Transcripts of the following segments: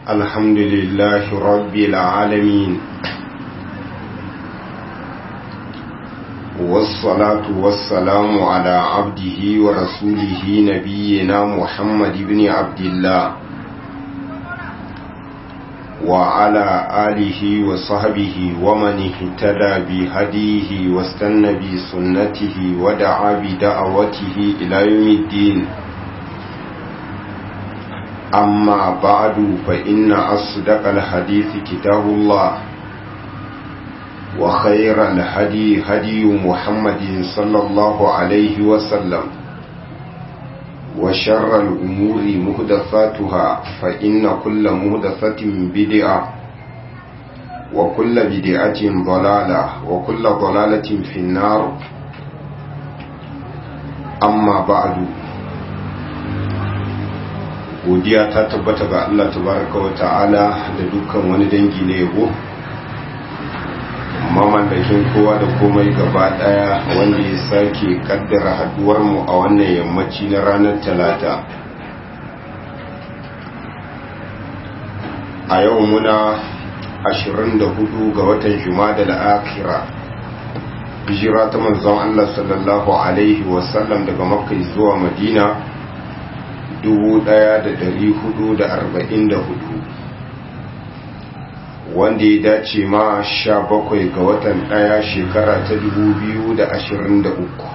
الحمد لله رب العالمين والصلاة والسلام على عبده ورسوله نبينا محمد بن عبد الله وعلى آله وصحبه ومن اهتدى بهديه واستنى بسنته ودعا بدعوته إلى يوم الدين أما بعد فإن أصدق الحديث كتاب الله وخير الهدي هدي محمد صلى الله عليه وسلم وشر الأمور مهدفاتها فإن كل مهدفة بدعة وكل بدعة ضلالة وكل ضلالة في النار أما بعد godiya ta tabbata ga Allah tabaraka wa ta'ala da dukkan wani dangi na yabo mamallakin kowa da komai gaba daya wanda ya sake kaddara haduwar mu a wannan yammaci na ranar talata a yau muna 24 ga watan jumada da akira hijira ta manzon Allah sallallahu alaihi wasallam daga makka zuwa madina 1444 wanda ya dace ma 17 ga watan daya shekara ta 2023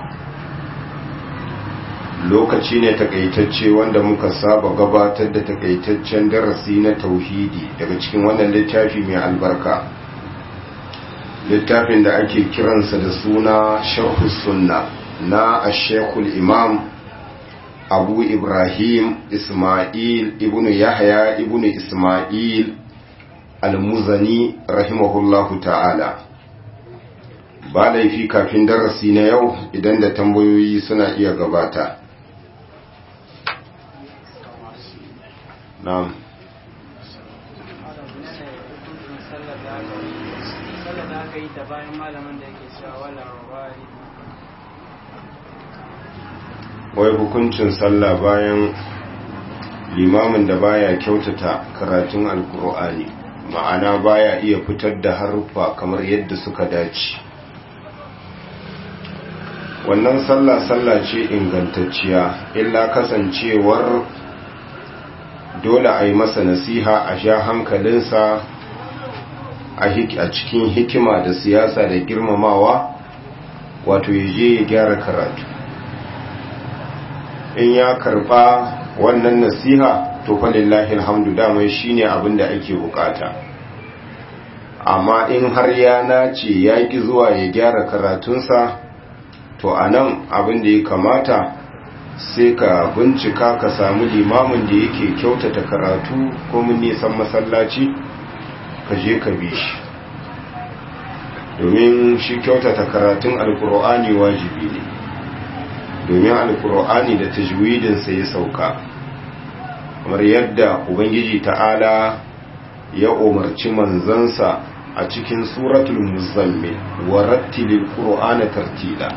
lokaci ne takaitacce wanda muka saba gabatar da takaitaccen darasi na tauhidi daga cikin wannan littafi mai albarka littafin da ake kiransa da suna sharhu sunna na ashekul imam abu ibrahim ismail ibnu yahya ibnu ismail al-muzani rahimahullahu ta'ala ba laifi kafin darasi na yau idan da tambayoyi suna iya gabata na'am bayan malamin da yake cewa wala rawari wai hukuncin sallah bayan limamin da baya kyautata karatun alkur'ani ma'ana baya iya fitar da haruffa kamar yadda suka dace wannan sallah sallah ce ingantacciya illa kasancewar dole a yi masa nasiha a sha hankalinsa a cikin hikima da siyasa da girmamawa wato ya je ya gyara karatu in ya karba wannan nasiha to falillahi alhamdu dama shine abin da ake bukata amma in har ya nace ya ki zuwa ya gyara karatunsa to anan abin da ya kamata sai ka bincika ka samu limamin da yake kyautata karatu ko mun nisan masallaci ka je ka bi shi domin shi kyautata karatun alkur'ani wajibi ne domin alkur'ani da tajwidinsa ya sauka kamar yadda ubangiji ta'ala ya umarci manzansa a cikin suratul muzammil wa rattilil qur'ana tartila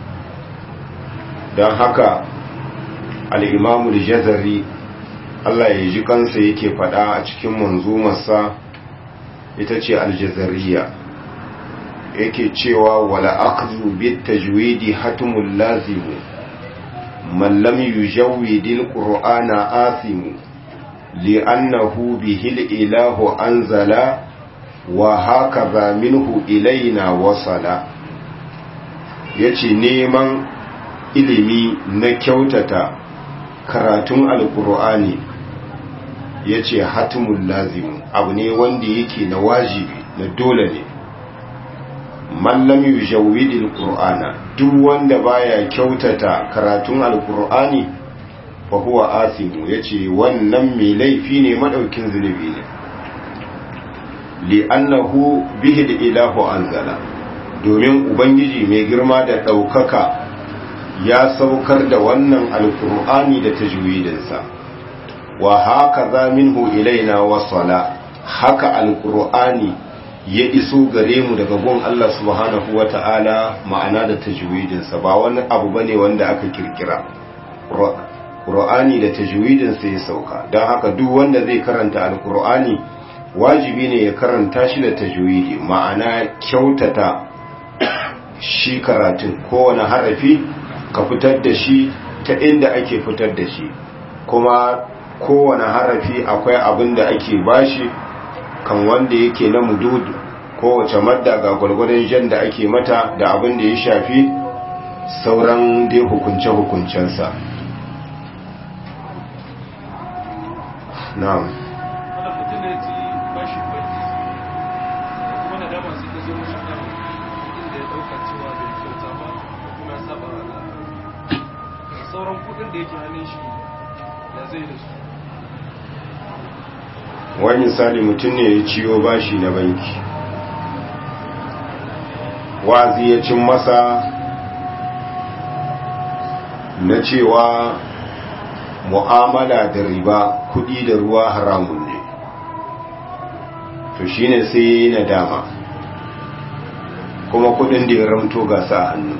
don haka al-imamu al-jazari Allah ya ji kansa yake fada a cikin manzumarsa ita ce al-jazariya yake cewa wala akhdhu bit tajwidi hatumul lazimu من لم يجود القرآن آثم لأنه به الإله أنزل وهكذا منه إلينا وصل yace neman ilimi na kyautata karatun alkur'ani yace hatimul lazim abu ne wanda yake na wajibi na dole ne mallam yujawwidil qur'ana duk wanda baya kyautata karatun alqur'ani fa huwa asimu yace wannan mai laifi ne madaukin zunubi ne li'annahu bihi ilahu anzala domin ubangiji mai girma da daukaka ya saukar da wannan alqur'ani da tajwidinsa wa haka minhu ilaina wasala haka alqur'ani ya iso gare mu daga gun Allah subhanahu wa ta'ala ma'ana da tajwidinsa ba wani abu ba ne wanda aka kirkira ƙur'ani da tajwidinsa ya sauka don haka duk wanda zai karanta alƙur'ani wajibi ne ya karanta shi da tajwidi ma'ana kyautata shi karatun kowane harafi ka fitar da shi ta inda ake fitar da shi kuma kowane harafi akwai abin da ake bashi kan wanda yake na mudud kowace madda ga gwargwadon jan da ake mata da abin da ya shafi sauran dai hukunce-hukuncensa na'am sauran kudin da yake hannun shi da zai da su wani misali mutum ne ya ciyo bashi na banki wazi ya cin masa na cewa mu'amala da riba kudi da ruwa haramun ne to shine sai ya yi nadama kuma kudin da ya ramto gasa a hannu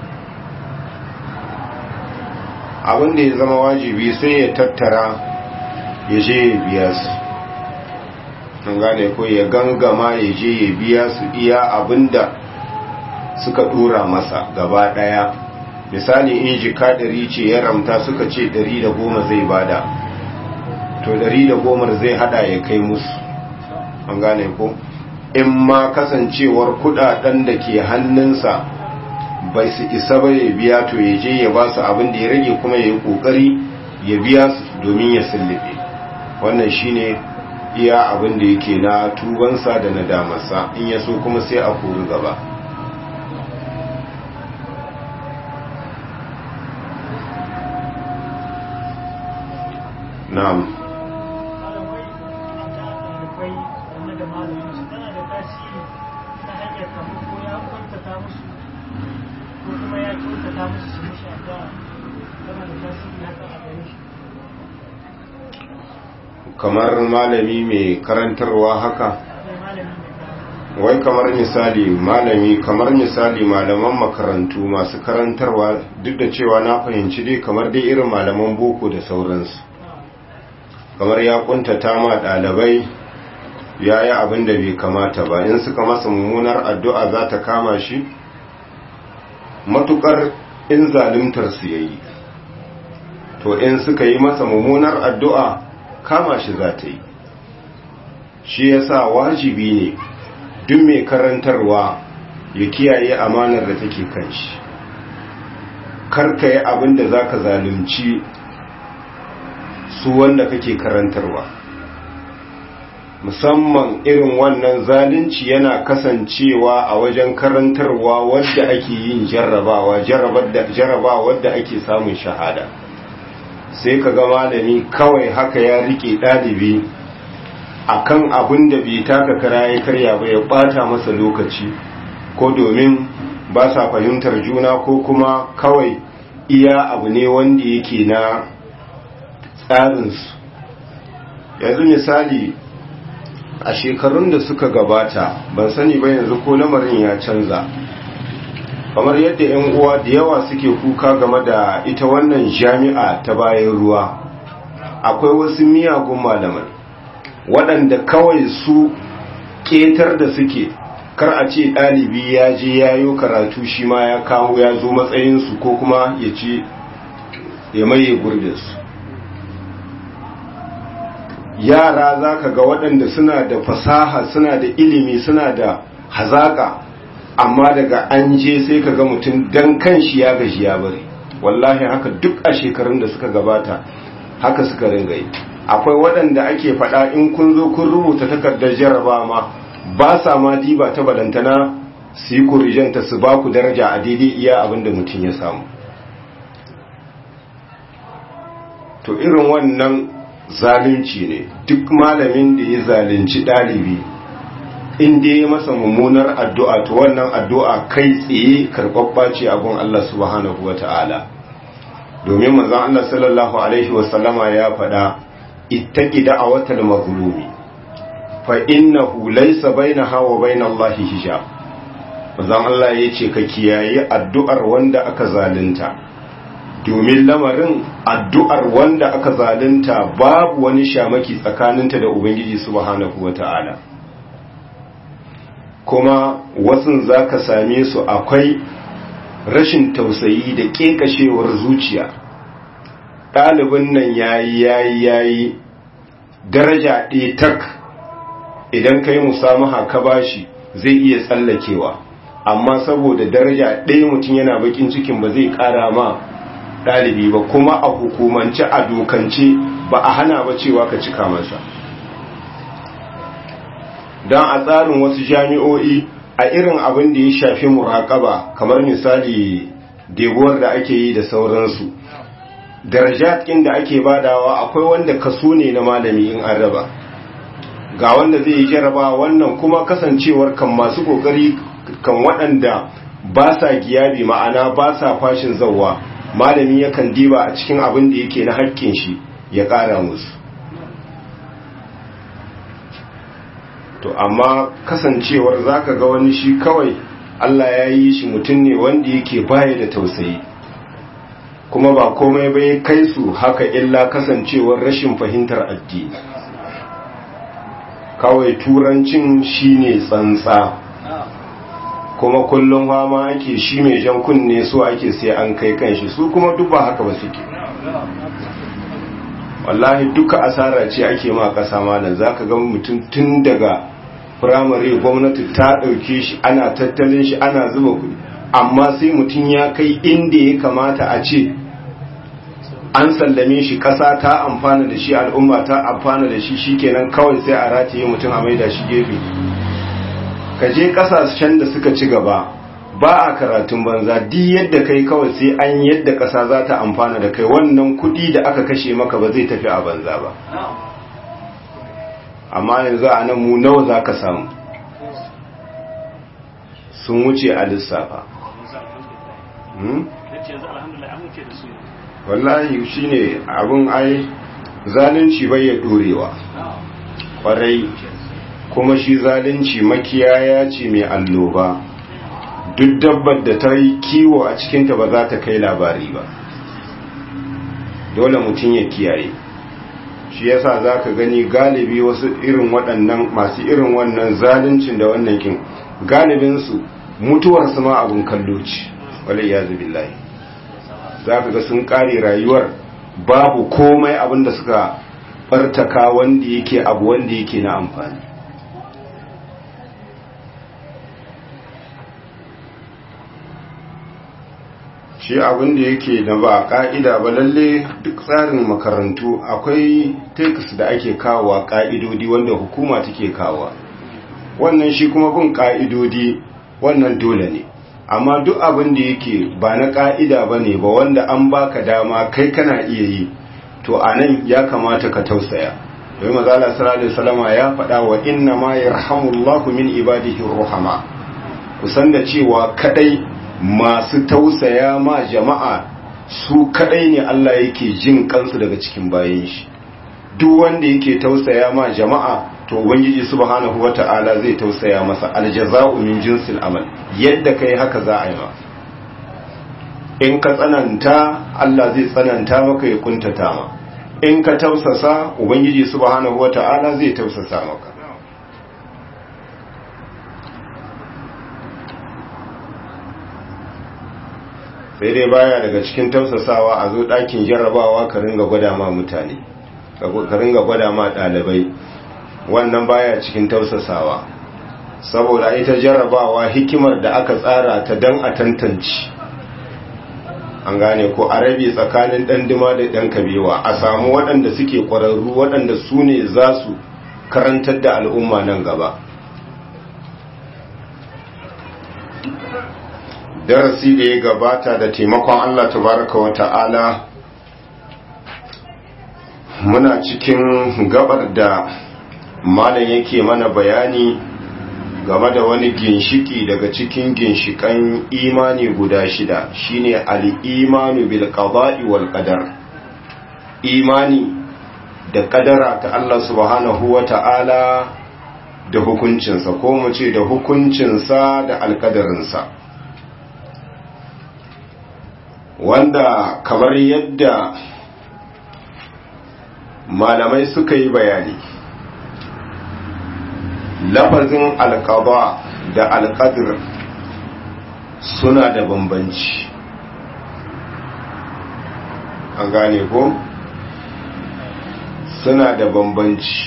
abin da ya zama wajibi sai ya tattara ya je ya biya su an gane ko ya gangama ya je ya biya su iya abinda suka dora masa gaba daya misali in jika dari ce ya ramta suka ce dari da goma zai bada to dari da goma zai hada ya kai musu an gane ko in ma kasancewar kudaden da ke hannunsa bai su isa ba ya biya to ya je ya ba su abin da ya rage kuma ya yi kokari ya biya su domin ya sullube wannan shine iya abin da yake na tubansa da na damarsa in ya so kuma sai a kori gaba na'am kamar malami mai karantarwa haka wai kamar misali malami kamar misali malaman makarantu masu karantarwa duk da cewa na fahimci dai kamar dai irin malaman boko da sauransu kamar ya kuntata ma ɗalibai ya yi abin da bai kamata ba in suka masa mummunar addu'a za ta kama shi matukar in zalimtar su yayi to in suka yi masa mummunar addu'a kama shi za ta yi shi yasa wajibi ne duk mai karantarwa ya kiyaye amanar da take kan shi karka yi abin da za ka zalunci su wanda kake karantarwa musamman irin wannan zalunci yana kasancewa a wajen karantarwa wadda ake yin jarrabawa jarrabawa wadda ake samun shahada sai ka ga malami kawai haka ya rike ɗalibi akan abin da bai taka kara ya karya ba ya ɓata masa lokaci ko domin ba sa fahimtar juna ko kuma kawai iya abu ne wanda yake na tsarinsu yanzu misali a shekarun da suka gabata ban sani ba yanzu ko lamarin ya canza kamar yadda 'yan uwa da yawa suke kuka game da ita wannan jami'a ta bayan ruwa akwai wasu miyagun malamai waɗanda kawai su ƙetar da suke kar a ce ɗalibi ya je ya yi karatu shi ma ya kawo ya zo matsayinsu ko kuma ya ce ya maye gurbinsu yara za ka ga waɗanda suna da fasaha suna da ilimi suna da hazaƙa amma daga an je sai ka ga mutum dan kan shi ya gaji ya bari wallahi haka duk a shekarun da suka gabata haka suka ringa yi akwai waɗanda ake faɗa in kun zo kun rubuta takardar jaraba ma ba sa ma diba ta balantana su yi kurijanta su ba ku daraja a daidai iya abin da mutum ya samu to irin wannan zalunci ne duk malamin da ya zalunci ɗalibi in da ya masa mummunar addu'a to wannan addu'a kai tsaye karɓaɓɓa ce a gun Allah subhanahu wa ta'ala domin manzan Allah sallallahu Alaihi wasallama ya faɗa ittaki da'awatal mazlumi fa innahu laysa bainaha wa bainallahi hijab manzan Allah ya ce ka kiyaye addu'ar wanda aka zalunta domin lamarin addu'ar wanda aka zalunta babu wani shamaki tsakaninta da ubangiji subhanahu wata'ala kuma wasun za ka same su akwai rashin tausayi da ƙeƙashewar zuciya ɗalibin nan yayi yayi yayi daraja ɗaya tak idan ka yi musamaha ka bashi zai iya tsallakewa amma saboda daraja ɗaya mutum yana bakin cikin ba zai ƙara ma ɗalibi ba kuma a hukumance a dokance ba a hana ba cewa ka cika masa don a tsarin wasu jami'o'i a irin abin da ya shafi muraƙaba kamar misali debuwar da ake yi da sauransu darajat da ake badawa akwai wanda kaso ne na malami in an raba ga wanda zai yi jaraba wannan kuma kasancewar kan masu kokari kan waɗanda ba sa giyabi ma'ana ba sa fashin zauwa malami yakan diba a cikin abin da yake na haƙƙin shi ya ƙara musu to amma kasancewar zaka ga wani shi kawai Allah ya yi shi mutum ne wanda yake baya da tausayi kuma ba komai bai kai su haka illa kasancewar rashin fahimtar addini kawai turancin shine tsantsa kuma kullum fama ake shi mai jan kunne so ake sai an kai kanshi su kuma duk ba haka ba suke wallahi duka asara ce ake ma kasa malam zaka ga mutum tun daga firamare gwamnati ta ɗauke shi ana tattalin shi ana zuba kuɗi amma sai mutum ya kai inda ya kamata a ce an sallame shi ƙasa ta amfana da shi al'umma ta amfana da shi shikenan kawai sai a rataye mutum a maida shi gefe ka je ƙasashen da suka ci gaba ba a karatun banza di yadda kai kawai sai an yadda ƙasa za ta amfana da kai wannan kuɗi da aka kashe maka ba zai tafi a banza ba amma yanzu a nan mu nawa za ka samu sun wuce a lissafa wallahi shi ne abin ai zalunci bai ya dorewa kwarai kuma shi zalunci makiyaya ce mai alloba duk dabbar da ta yi kiwo a cikinta ba za ta kai labari ba dole mutum ya kiyaye shi yasa za ka gani galibi wasu irin waɗannan masu irin wannan zaluncin da wannan kin galibinsu mutuwarsu ma abin kallo ce wale ya zubi layi za ka ga sun ƙare rayuwar babu komai abin da suka ɓartaka wanda yake abu wanda yake na amfani shi abin da yake da ba ka'ida ba lalle duk tsarin makarantu akwai text da ake kawowa ka'idodi wanda hukuma take kawowa wannan shi kuma bin ka'idodi wannan dole ne amma duk abin da yake ba na ka'ida ba ne ba wanda an baka dama kai kana iya yi to a nan ya kamata ka tausaya domin mazala sallallahu salama ya faɗa wa inna ma yarhamullahu min ibadihi ruhama kusan da cewa kadai masu tausaya ma jama'a su kadai ne Allah yake jin kansu daga cikin bayan shi duk wanda yake tausaya ma jama'a to ubangiji subhanahu wata'ala zai tausaya masa aljaza'u min jinsil amal yadda kai haka za a yi ma in ka tsananta Allah zai tsananta maka ya kuntata ma in ka tausasa ubangiji subhanahu wata'ala zai tausasa maka sai dai baya daga cikin tausasawa a zo ɗakin jarrabawa ka ringa gwada ma mutane ka ringa gwada ma ɗalibai wannan baya cikin tausasawa saboda ita jarrabawa hikimar da aka tsara ta dan a tantance an gane ko a rabe tsakanin ɗan dima da ɗan kabewa a samu waɗanda suke ƙwararru waɗanda su ne za su karantar da al'umma nan gaba darasi da ya gabata da taimakon Allah tabaraka wa ta'ala muna cikin gabar da malam yake mana bayani game da wani ginshiki daga cikin ginshikan imani guda shida shine al-imanu bil qada'i wal qadar imani da kadara ta Allah subhanahu wa ta'ala da hukuncinsa ko mu ce da hukuncinsa da alkadarinsa wanda kamar yadda malamai suka yi bayani lafazin alkaba da alkadir suna da bambanci an gane ko suna da bambanci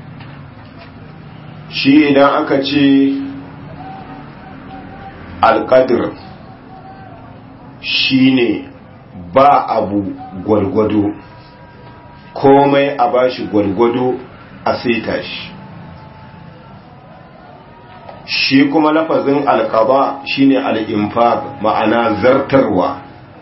shi idan aka ce alkadir shine ba abu gwargwado komai a bashi gwargwado a saita shi shi kuma lafazin alkaba shine al'infaq ma'ana zartarwa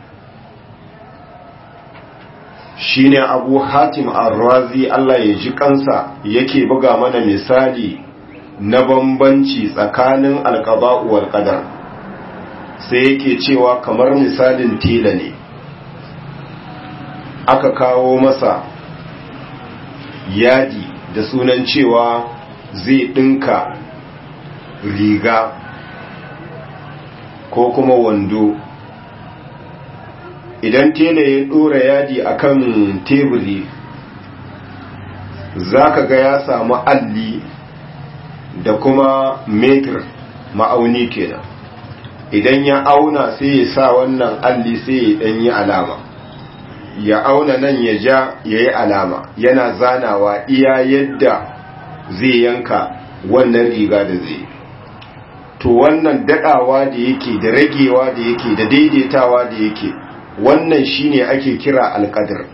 shine abu hatim arrazi Allah ya ji kansa yake buga mana misali na bambanci tsakanin alkaba wal qadar sai yake cewa kamar misalin tela ne aka kawo masa yadi da sunan cewa zai dinka riga ko kuma wando idan tela ya dora yadi akan teburi zaka ga ya samu alli da kuma metir ma'auni kenan idan ya auna sai ya sa wannan alli sai ya dan yi alama ya auna nan ya ja ya yi alama yana zanawa iya yadda zai yanka wannan riga da zai to wannan dadawa da yake da ragewa da yake da daidaitawa da yake wannan shine ake kira alƙadar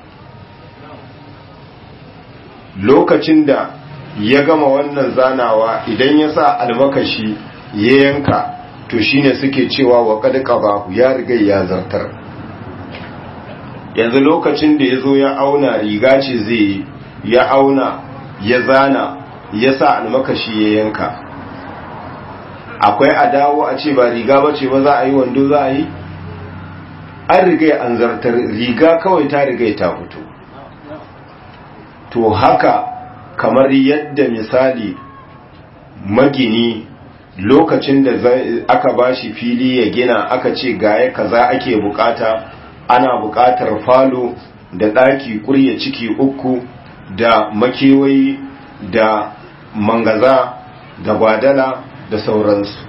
lokacin da ya gama wannan zanawa idan ya sa almakashi ya yanka to shine suke cewa wa qad qabahu ya riga ya zartar yanzu lokacin da yazo ya auna riga ce zai ya auna ya zana ya sa almakashi ya yanka akwai adawo a ce ba riga bace ba za a yi wando za a yi an riga an zartar riga kawai ta riga ta fito to haka kamar yadda misali magini lokacin da aka bashi fili ya gina aka ce gaya kaza ake bukata ana bukatar falo da ɗaki kurya ciki uku da makewayi da mangaza da gwadala da sauransu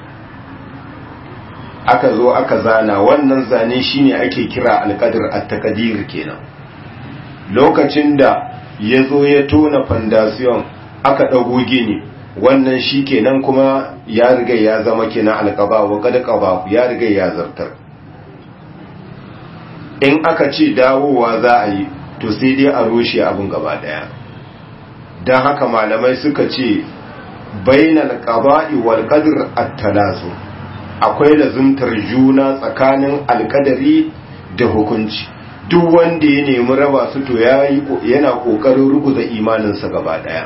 aka zo aka zana wannan zane shine ake kira alƙadir at-taqdir kenan lokacin da ya zo ya tona fandasiyon aka ɗago gini wannan shi kenan kuma ya riga ya zama kenan alƙaba wa kada ƙaba ya riga ya zartar in aka ce dawowa za a yi to sai dai a rushe abin gaba ɗaya don haka malamai suka ce bainal qaba'i wal qadr at-talazu akwai lazumtar juna tsakanin alƙadari da hukunci duk wanda ya nemi raba su to yana kokarin ruguza imaninsa gaba daya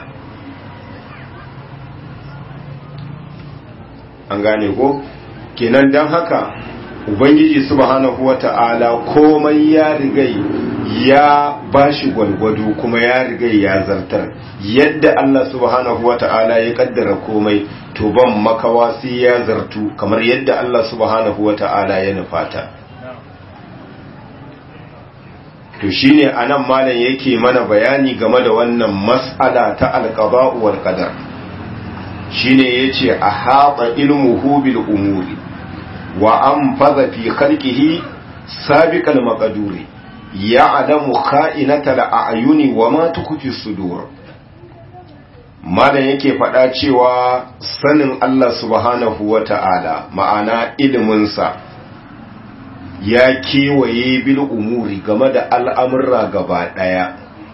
an gane ko kenan dan haka ubangiji subhanahu wata'ala komai ya rigai ya bashi gwalgwado kuma ya rigai ya zartar yadda Allah subhanahu wata'ala ya kaddara komai to ban makawa sai ya zartu kamar yadda Allah subhanahu wata'ala ya nufata to shine anan malam yake mana bayani game da wannan mas'ala ta alqada'u wal qadar shine yace ahata ilmuhu bil umuri wa anfaza fi khalqihi sabiqal maqduri ya'lamu kha'inatal a'yuni wa ma tukfi sudur malam yake faɗa cewa sanin Allah subhanahu wata'ala ma'ana iliminsa ya kewaye bil umuri game da al'amurra gaba ɗaya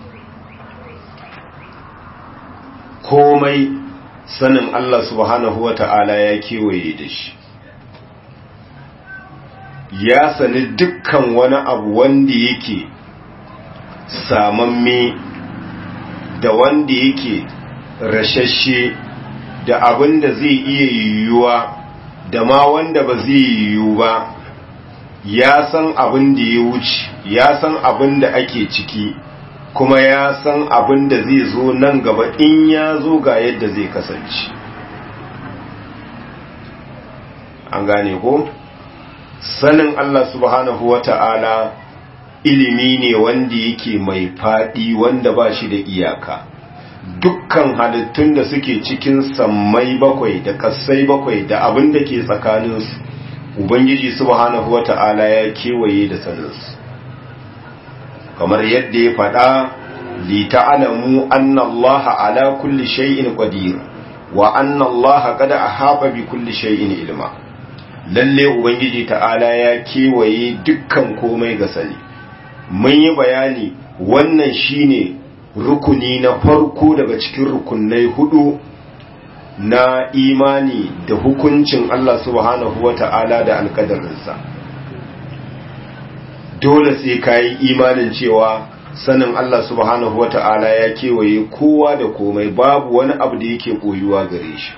komai sanin Allah subhanahu wa ta'ala ya kewaye da shi ya sani dukkan wani abu wanda yake samamme da wanda yake rashashe da abin da zai iya yiwuwa da ma wanda ba zai yiwu ba ya san abin da ya wuce ya san abin da ake ciki kuma ya san abin da zai zo nan gaba in ya zo ga yadda zai kasance an gane ko sanin Allah subhanahu wa ta'ala ilimi ne wanda yake mai faɗi wanda ba shi da iyaka dukkan halittun da suke cikin sammai bakwai da kassai bakwai da abin da ke tsakaninsu ubangiji subhanahu wata'ala ya kewaye da saninsu kamar yadda ya faɗa li ta'lamu anna Allah ala kulli shay'in qadir wa anna Allah qad ahaba bi kulli shay'in ilma lalle ubangiji ta'ala ya kewaye dukkan komai ga sani mun yi bayani wannan shine rukuni na farko daga cikin rukunai hudu na imani da hukuncin Allah subhanahu wa ta'ala da alkadarinsa dole sai ka yi imanin cewa sanin Allah subhanahu wa ta'ala ya kewaye kowa da komai babu wani abu da yake koyuwa gare shi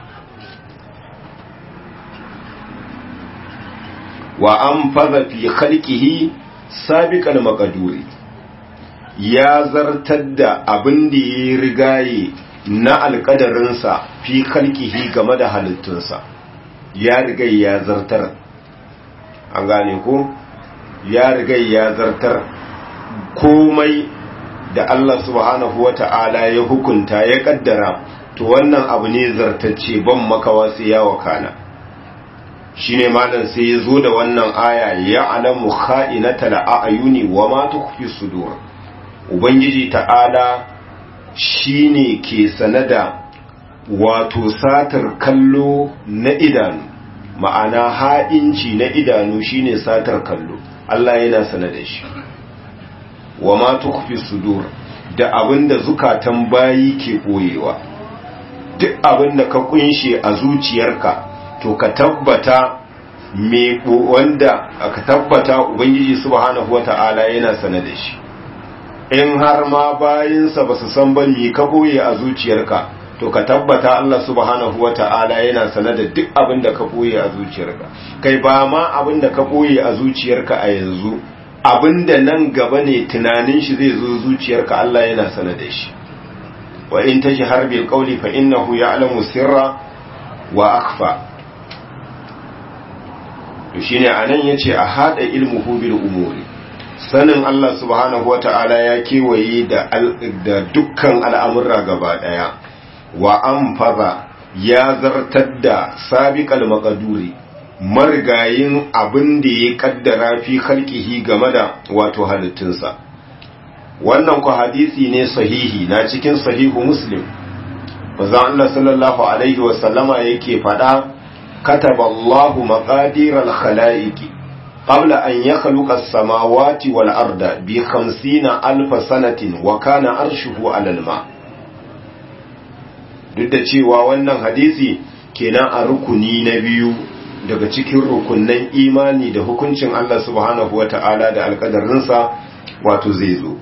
wa an faza fi khalqihi sabiqal maqduri ya zartar da abin da ya rigaye na alkadarinsa fi kalkihi game da halittunsa ya rigai ya zartar an gane ko ya rigai ya zartar komai da Allah subhanahu wata'ala ya hukunta ya kaddara to wannan abu ne zartacce ban makawa sai ya wakana shine malam sai ya zo da wannan aya ya alamu kha'inatal a'yuni wa ma tukhfi sudur ubangiji ta'ala shine ke sanada wato satar kallo na idanu ma'ana ha'inci na idanu shine satar kallo Allah yana sanada shi wa ma tukhfi sudur da abinda zukatan bayi ke koyewa duk abinda ka kunshe a zuciyarka to ka tabbata me wanda ka tabbata ubangiji subhanahu wata'ala yana sanada shi in har ma bayinsa ba su san ba mi ka boye a zuciyarka to ka tabbata Allah subhanahu wata'ala yana sane da duk abin da ka boye a zuciyarka kai ba ma abin da ka boye a zuciyarka a yanzu abin da nan gaba ne tunanin shi zai zo zuciyarka Allah yana sane da shi wa in tajhar bil qawli fa innahu ya'lamu sirra wa akhfa to shine anan yace a hada ilmuhu bil umuri sanin Allah subhanahu wa ta'ala ya kewaye da, da dukkan al'amurra gaba ɗaya, wa an faza ya zartar da sabiƙal makaduri marigayin abin da ya ƙaddara fi halkihi game da wato halittunsa. Wannan ku hadisi ne sahihi na cikin sahihu Muslim, maza Allah sallallahu Alaihi wasallama yake faɗa, kataballahu maƙadirar khala'iki. قبل أن يخلق السماوات والأرض بخمسين ألف سنة وكان أرشه على الماء duk da cewa wannan hadisi kenan a rukuni na biyu daga cikin rukunan imani da hukuncin Allah subhanahu wa ta'ala da alkadarinsa wato zai zo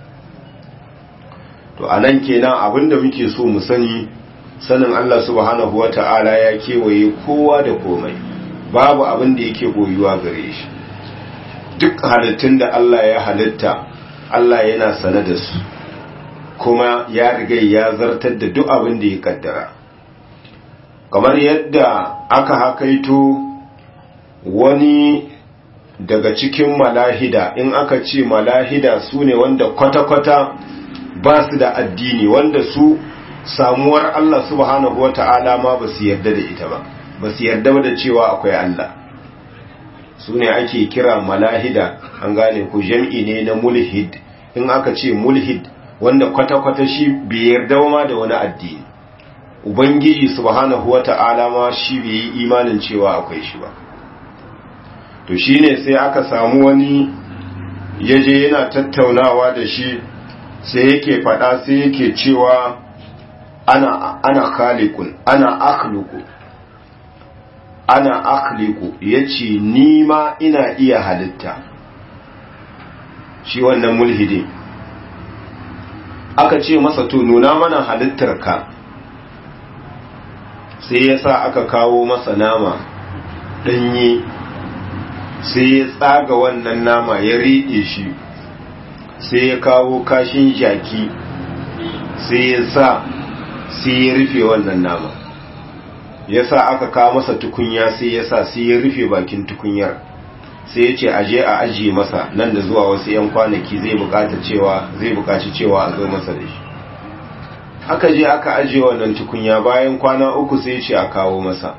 to a nan kenan abinda muke so mu sani sanin Allah subhanahu wa ta'ala ya kewaye kowa da komai babu abin da yake boyuwa gare shi duk halittun da Allah ya halitta Allah yana sane da su kuma ya riga ya zartar da duk abin da ya kaddara kamar yadda aka hakaito wani daga cikin malahida in aka ce malahida su ne wanda kwata-kwata ba su da addini wanda su samuwar Allah subhanahu wa ta'ala ma ba su yarda da ita ba ba su yarda da cewa akwai Allah su ne ake kira malahida an gane ku jam'i ne na mulhid in aka ce mulhid wanda kwata-kwata shi bai yarda ma da wani addini ubangiji subhanahu wata'ala ma shi bai yi imanin cewa akwai shi ba to shine sai aka samu wani yaje yana tattaunawa da shi sai yake fada sai yake cewa ana ana khaliqun ana akhluqu ana akhliqu yace ni ma ina iya halitta shi wannan mulhidin aka ce masa to nuna mana halittarka sai ya sa aka kawo masa nama ɗanye sai ya tsaga wannan nama ya riɗe shi sai ya kawo kashin jaki sai ya sa sai ya rufe wannan nama ya sa aka kawo masa tukunya sai ya sa sai ya rufe bakin tukunyar sai ya ce aje a ajiye masa nan da zuwa wasu 'yan kwanaki zai bukata cewa zai bukaci cewa a zo masa da shi aka je aka ajiye wannan tukunya bayan kwana uku sai ya ce a kawo masa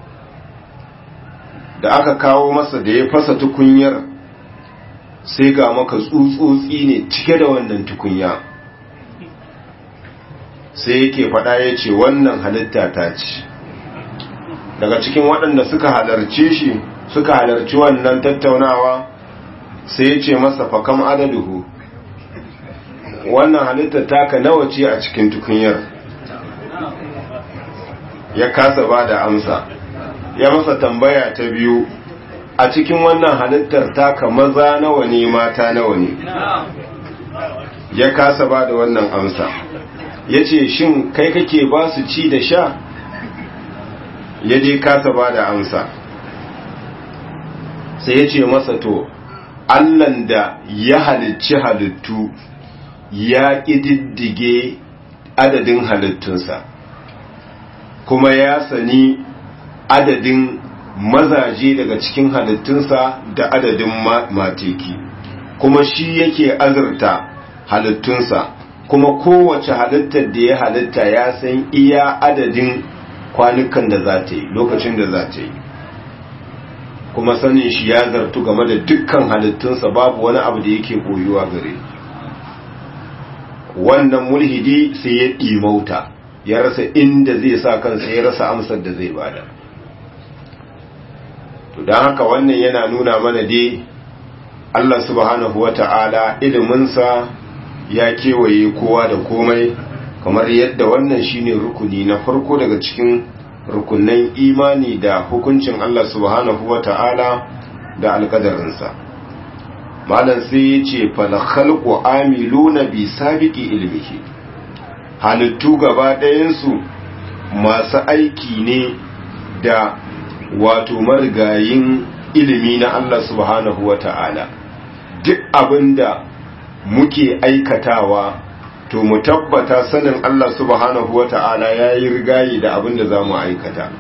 da aka kawo masa da ya fasa tukunyar sai ga maka tsutsotsi ne cike da wannan tukunya sai yake faɗa ya ce wannan halitta ta ce daga cikin waɗanda suka halarce shi suka halarci wannan tattaunawa sai ya ce masa fakam adaduhu wannan halitta taka nawa ce a cikin tukunyar ya kasa ba da amsa ya masa tambaya ta biyu a cikin wannan halittar taka maza nawa ne mata nawa ne ya kasa ba da wannan amsa ya ce shin kai kake ba su ci da sha ya je kasa ba da amsa sai ya ce masa to allan da ya halicci halittu ya ƙididdige adadin halittunsa kuma ya sani adadin mazaje daga cikin halittunsa da adadin mateki kuma shi yake azurta halittunsa kuma kowace halittar da ya halitta ya san iya adadin kwanukan da za ta yi lokacin da za ta yi kuma sanin shi ya zartu game da dukkan halittunsa babu wani abu da yake koyuwa gare wannan mulhidi sai ya ɗimauta ya rasa inda zai sa kansa ya rasa amsar da zai bada to don haka wannan yana nuna mana dai Allah subhanahu wa ta'ala iliminsa ya kewaye kowa da komai kamar yadda wannan shine rukuni na farko daga cikin rukunan imani da hukuncin Allah subhanahu wa ta'ala da alkadarinsa malam sai ya ce falakhalku amiluna bi sabiki ilmihi halittu gaba ɗayansu masu aiki ne da wato marigayin ilimi na Allah subhanahu wa ta'ala duk abinda muke aikatawa to mu tabbata sanin Allah subhanahu wa ta'ala ya yi rigayi da abinda za mu aikata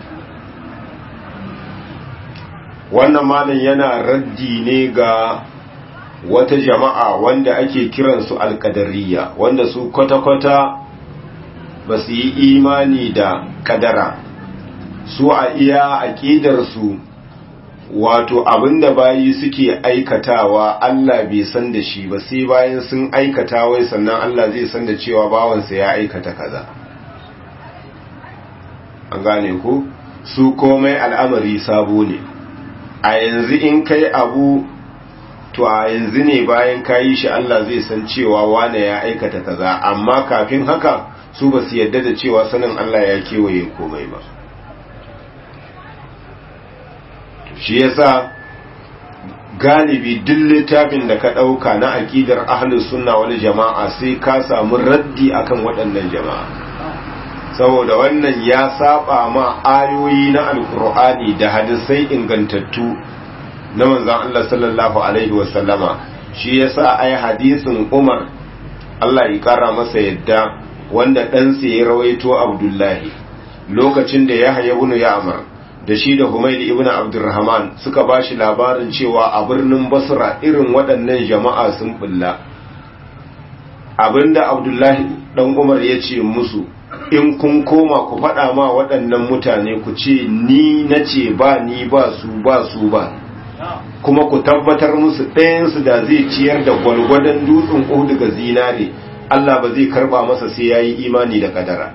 wannan malin yana raddi ne ga wata jama'a wanda ake kiransu alkadariya wanda su kwata-kwata ba su yi imani da kadara su a iya aƙidarsu wato abinda bayi suke aikatawa Allah bai san da shi ba sai bayan sun aikata wai sannan Allah zai san da cewa bawansa ya aikata kaza an gane ku su komai al'amari sabo ne a yanzu in kai abu to a yanzu ne bayan kayi shi Allah zai san cewa wane ya aikata kaza amma kafin haka su ba su yadda da cewa sanin Allah ya kewaye komai ba shi yasa galibi duk littafin da ka ɗauka na aƙidar ahlus sunna wani jama'a sai ka samu raddi akan waɗannan jama'a saboda wannan ya saba ma ayoyi na alkur'ani da hadisai ingantattu na manzon Allah sallallahu alaihi wasallama shi yasa ai hadisin Umar Allah ya kara masa yadda wanda ɗansa ya rawaito Abdullahi lokacin da Yahya ibn Ya'mar da shi da Humayl ibn Abdurrahman suka bashi labarin cewa a birnin Basra irin waɗannan jama'a sun bulla abinda Abdullahi dan Umar ya ce musu in kun koma ku faɗa ma waɗannan mutane ku ce ni na ce ba ni ba su ba su ba kuma ku tabbatar musu ɗayansu da zai ciyar da gwalgwadon dutsen ƙuhu daga zinare Allah ba zai karɓa masa sai ya yi imani da kadara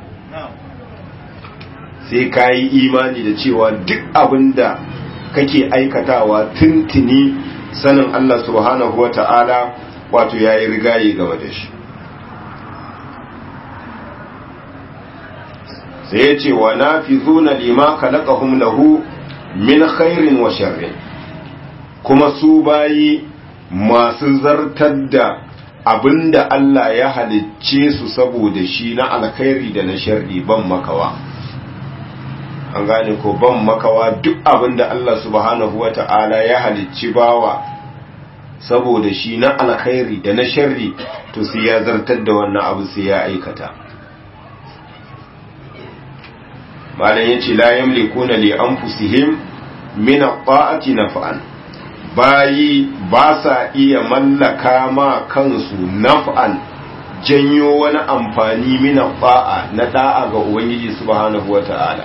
sai ka yi imani da cewa duk abin da kake aikatawa tuntuni sanin Allah subhanahu wa ta'ala wato ya yi rigaye game da shi sai ya ce wa na fi zuna lima kalakahum lahu min khairin wa sharrin kuma su bayi masu zartar da abinda Allah ya halicce su saboda shi na alkhairi da na sharri ban makawa an gane ko ban makawa duk abinda Allah subhanahu wata'ala ya halicci bawa saboda shi na alkhairi da na sharri to sai ya zartar da wannan abu sai ya aikata malam yace la yamlikuna li anfusihim min at-ta'ati naf'an bayi ba sa iya mallaka ma kansu naf'an janyo wani amfani mina ba'a na da'a ga ubangiji subhanahu wata'ala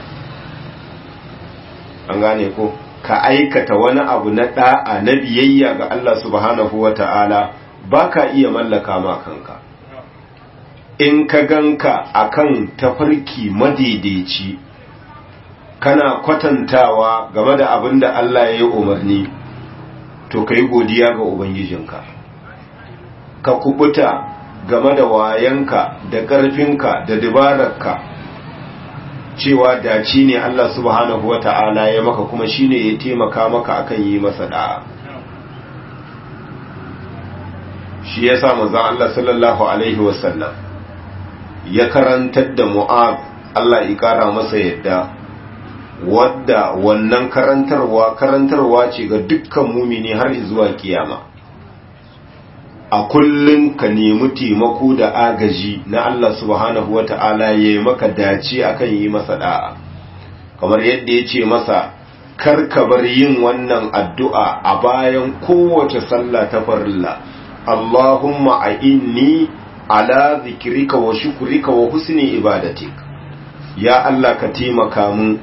an gane ko ka aikata wani abu na da'a na biyayya ga Allah subhanahu wata'ala ba ka iya mallaka ma kanka in ka ganka akan tafarki madaidaici kana kwatantawa game da abin da Allah ya yi umarni to ka yi godiya ga Ubangijinka ka kubuta game da wayanka da ƙarfinka da dabararka cewa daci ne Allah subhanahu wa ta'ala ya maka kuma shine ya taimaka maka akan yi masa da'a shi ya sa manzon Allah sallallahu alaihi wasallam ya karantar da Mu'ab Allah ya kara masa yadda wadda wannan karantarwa karantarwa ce ga dukkan mumini har zuwa kiyama a kullum ka nemi taimako da agaji na Allah subhanahu wata'ala ya yi maka dace akan yi masa da'a kamar yadda ya ce masa karka bar yin wannan addu'a a bayan kowace sallah ta farilla Allahumma a inni ala zikirika wa shukurika wa husni ibadatik ya Allah ka taimaka mun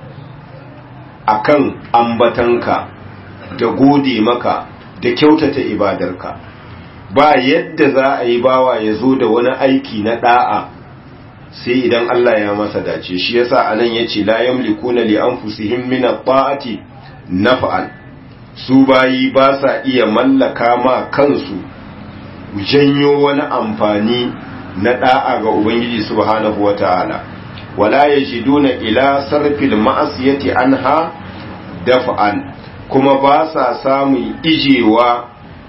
akan ambatanka da gode maka da kyautata ibadarka ba yadda za a yi bawa ya zo da wani aiki na da'a sai idan Allah ya masa dace shi yasa anan yace la yamlikuna li anfusihim min at-ta'ati naf'an su bayi ba sa iya mallaka ma kansu janyo wani amfani na da'a ga ubangiji subhanahu wata'ala wala yajiduna ila sarfil ma'asiyati anha daf'an kuma ba sa samun ijewa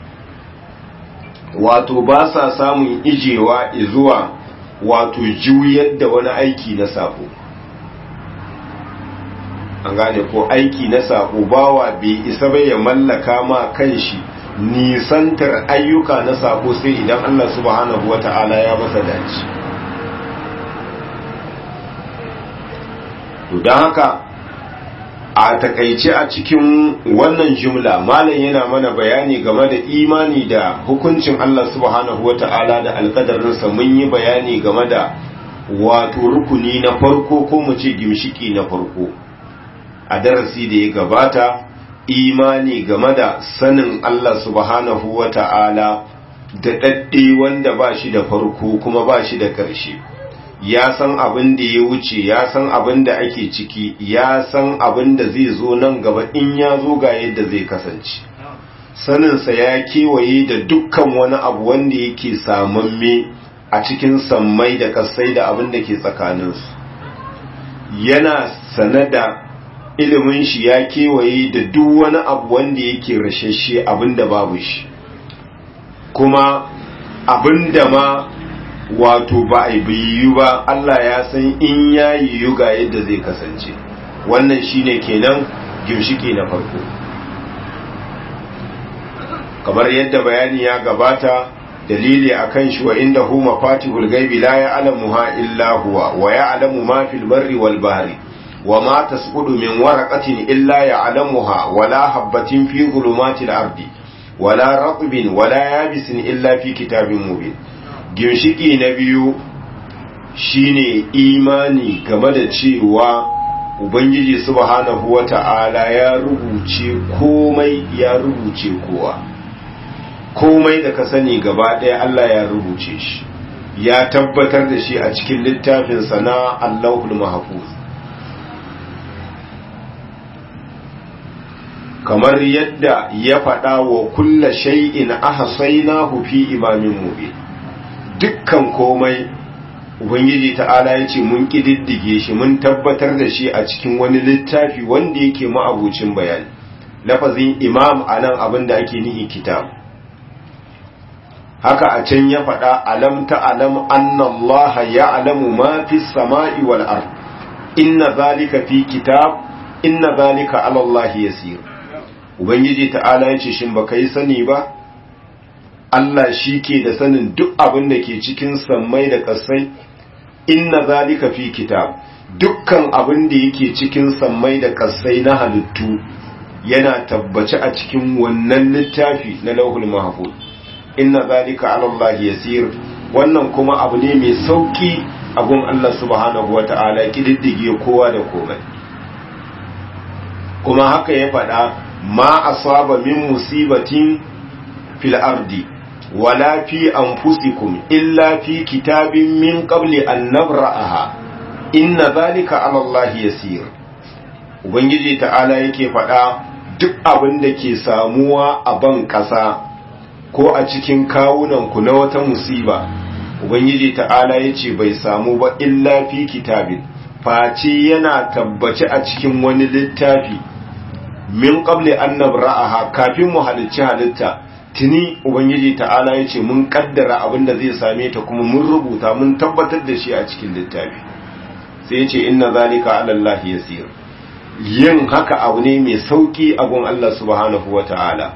wato ba sa samun ijewa zuwa wato juyar da wani aiki na sako an gane ko aiki na sako bawa bai isa bai ya mallaka ma kanshi nisantar ayyuka na sako sai idan Allah subhanahu wata'ala ya masa dace to don haka a takaice a cikin wannan jumla malam yana mana bayani game da imani da hukuncin Allah subhanahu wata'ala da alkadarinsa mun yi bayani game da wato rukuni na farko ko mu ce gimshiki na farko a darasi da ya gabata imani game da sanin Allah subhanahu wata'ala da ɗaɗɗe wanda ba shi da farko kuma ba shi da ƙarshe ya san abin da ya wuce ya san abin da ake ciki ya san abin da zai zo nan gaba in ya zo ga yadda zai kasance saninsa ya kewaye da dukkan wani abu wanda yake samamme a cikin sammai da kasai da abin da ke tsakaninsu yana sane da ilimin shi ya kewaye da duk wani abu wanda yake rashashe abin da babu shi kuma abin da ma wato ba a yiwu ba Allah ya san in ya yiwu ga yadda zai kasance wannan shine kenan gimshiki na farko kamar yadda bayani ya gabata dalili akan shi wa inda hu mafatihul gaibi la ya'lamuha illa huwa wa ya'lamu ma fil barri wal bahri wa ma tasqudu min waraqatin illa ya'lamuha wa la habatin fi dhulumatil ardi wa la ratbin wa la yabisin illa fi kitabin mubin ginshiki na biyu shine imani game da cewa ubangiji subhanahu wata'ala ya rubuce komai ya rubuce kowa komai da ka sani gaba ɗaya Allah ya rubuce shi ya tabbatar da shi a cikin littafinsa na Allahul Mahfuz kamar yadda ya faɗa wa kulla shay'in ahsaynahu fi imamin mubin dukkan komai ubangiji ta'ala ya ce mun ƙididdige shi mun tabbatar da shi a cikin wani littafi wanda yake ma'abucin bayani lafazin imam a nan abin da ake nihi kitab haka a can ya faɗa alam ta'alam annallaha ya'lamu ma fi sama'i wal ard inna zalika fi kitab inna zalika ala Allah yasir ubangiji ta'ala ya ce shin baka yi sani ba Allah shi ke da sanin duk abin da ke cikin sammai da ƙasai inna zalika fi kitab dukkan abin da yake cikin sammai da ƙasai na halittu yana tabbace a cikin wannan littafi na lauhul mahfuz inna zalika ala Allah yasir wannan kuma abu ne mai sauki a gun Allah subhanahu wata'ala kididdige kowa da komai kuma haka ya faɗa ma asaba min musibatin fil ardi wala fi anfusikum illa fi kitabin min qabli an nabra'aha inna zalika ala Allah yasir ubangiji ta'ala yake faɗa duk abin da ke samuwa a ban ƙasa ko a cikin kawunanku na wata musiba ubangiji ta'ala ya ce bai samu ba illa fi kitabin face yana tabbace a cikin wani littafi min qabli an nabra'aha kafin mu halicci halitta tuni ubangiji ta'ala ya ce mun kaddara abin da zai same ta kuma mun rubuta mun tabbatar da shi a cikin littafi sai ya ce inna zalika ala Allah yasir yin haka abu ne mai sauki a gun Allah subhanahu wa ta'ala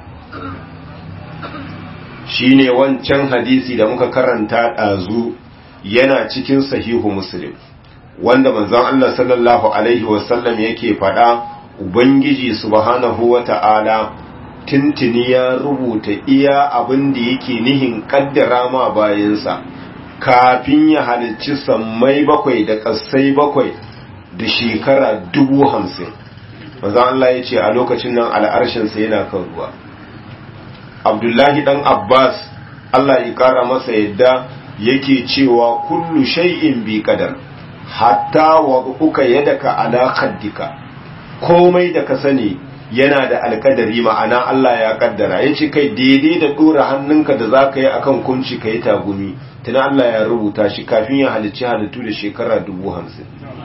shi ne wancan hadisi da muka karanta ɗazu yana cikin sahihu muslim wanda manzon Allah sallallahu Alaihi wasallam yake faɗa Ubangiji subhanahu wa ta'ala tintini ya rubuta iya abin da yake nihin ƙaddara ma bayansa kafin ya halicci sammai bakwai da ƙasai bakwai da shekara dubu hamsin manzan Allah ya ce a lokacin nan al'arshinsa yana kan ruwa abdullahi dan abbas Allah ya kara masa yadda yake cewa kullu shay'in bi qadar hatta wa uka yadaka ala khaddika komai da ka sani yana da alkadari ma'ana Allah ya kaddara yace kai daidai da dora hannunka da zaka yi akan kunci kai tagumi tana Allah ya rubuta shi kafin ya halicci halittu da shekara dubu hamsin